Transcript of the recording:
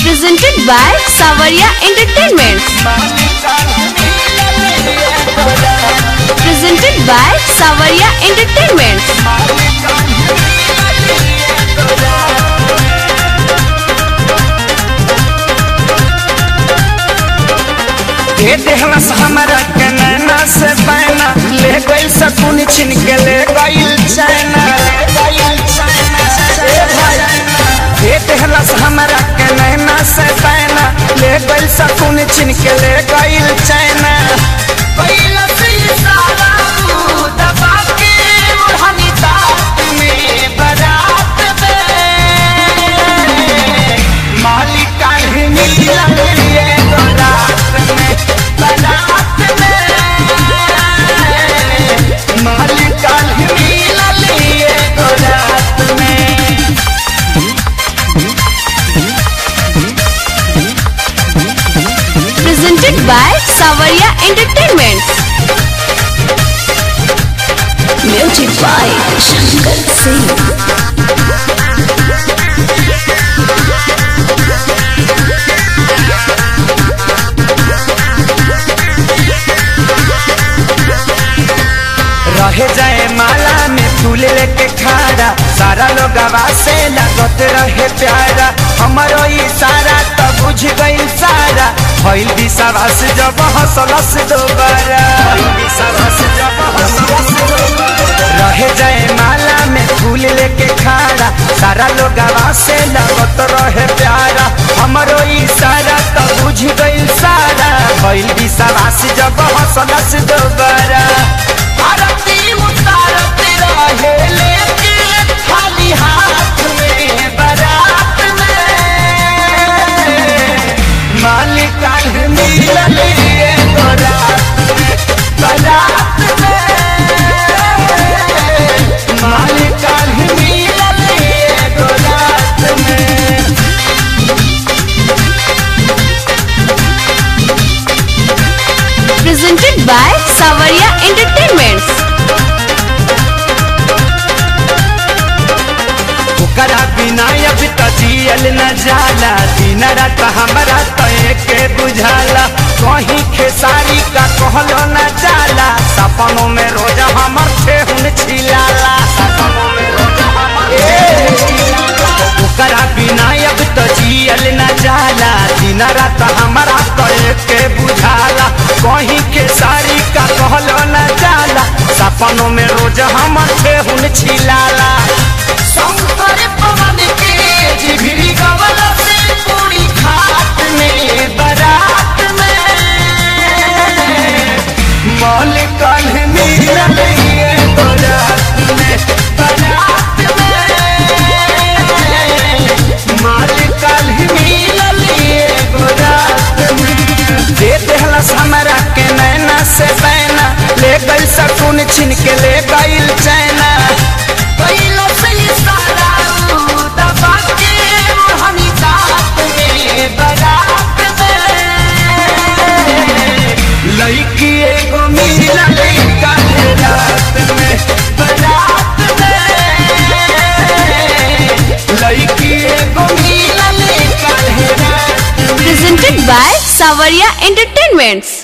presented by Savaria Entertainment. Presented by Savaria Entertainment. ये देहलस हमरा के नैना से पैना ले गइल सकुन छिन के ले गइल चैना ये देहलस हमरा के नैना से पैना ले गइल सकुन छिन के ले गइल चैना कैलस इशारा तू दबा के ओढ़नी दाँत में बारात में मालिक काल्हि मिलल ये बारात में बारात में मालिक काल्हि मिलल ये बारात में Presented by Savaria Entertainment. Music by Shankar Singh. रहे जाए माला में फूल लेके खारा सारा लोग से लागत रहे प्यारा हमारो इशारा तो बुझ गई सारा भइल विश्वास जब हंसलस दोबारा रहे जाए माला में फूल लेके खारा सारा लोग से लागत रहे प्यारा हमारो इशारा तो बुझ गई सारा भइल विश्वास जब हंसलस दोबारा आरती उतारते रहे लेके खाली हाथ में बारात में मालिक काल्हि मिलल ये बारात में बारात में मालिक काल्हि मिलल ये बारात में Presented by Savaria Entertainment. ओकरा बिना अब त जियल न जाला दिन रात हमरा तो एके बुझाला कहीं खेसारी का कहलो न जाला सपनों में रोज हमर ठेहुन छिलाला सपनों में रोज हमर ठेहुन छिलाला। ओकरा बिना अब त जियल न जाला दिन रात हमरा तो एके बुझाला कहीं खेसारी का कहलो न जाला सपनों में रोज हमर ठेहुन छिलाला शंकर पवन के जिभरी गवल से पूरी खाट में बारात में मौल कल मिलल ये बारात में बारात में माल कल मिलल ये बारात में दे देहलस हमरा के नैना से बैना ले गइल सकुन छिन के ले गइल चैना कैलस इशारा तू दबा के ओढ़नी दाँत में बारात में लड़की एगो मिलल कल रात में बारात में लड़की एगो मिलल कल रात में Presented by Savaria Entertainment.